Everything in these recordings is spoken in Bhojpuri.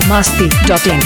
masti.in.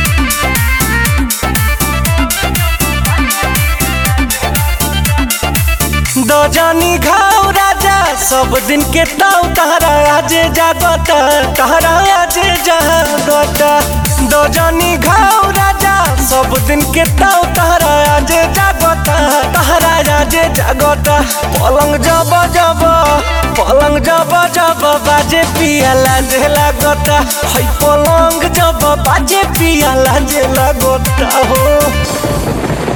दो जानी घाव राजा सब दिन के ताव तहरा आजे जागत तहरा आजे जागत दो जानी घाव राजा सब दिन के ताव तहरा आजे जागत तहरा आजे जागत पलंग जब जब पलंग जब जब बाजे पिया लाजे लागत है पलंग जब बाजे पिया लाजे लागत हो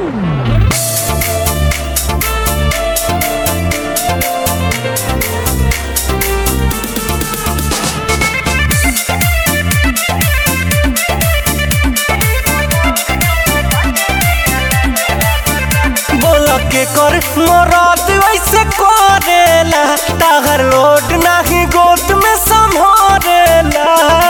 बोल के कर मरद वैसे करेला ताहर लोड नाही गोद में संभरेला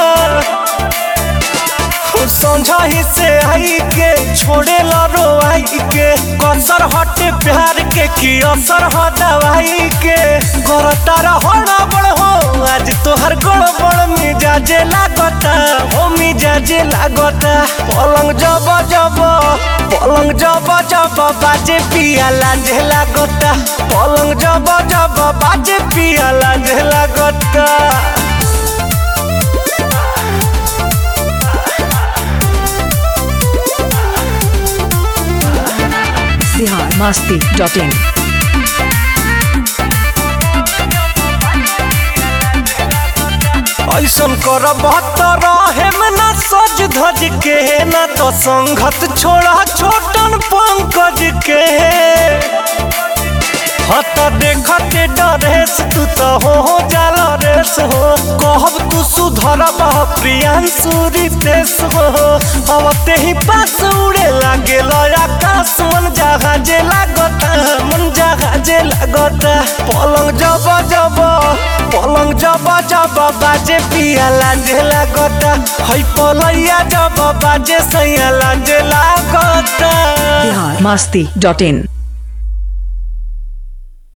समझाही से आई के छोड़े लो आई के कसर हटे प्यार के की असर ह दवाई के घर तारा होना बड़ हो आज तोहर गड़ बड़ मिजाजे लागता हो मिजाजे लागता पलंग जब जब पलंग जब जब बाजे पिया लांझे लागता पलंग जब जब बाजे पिया लांझे लागता Bihar masti.in. ऐसन कर बहत्तर में न सज धज के न तो संगत छोड़ा छोटन पंकज के हत देखते डरेस तू तो हो हो जाल रेस हो कहब तू सुधर बह प्रियांशु रितेश हो अब ते ही पास उड़े लागे आकाश मन जहाजे लागत मन जहाजे लागत पलंग जब जब पलंग जब जब बाजे पिया लांजे लागत है पलैया जब बाजे सैया लांजे लागत Bihar masti.in.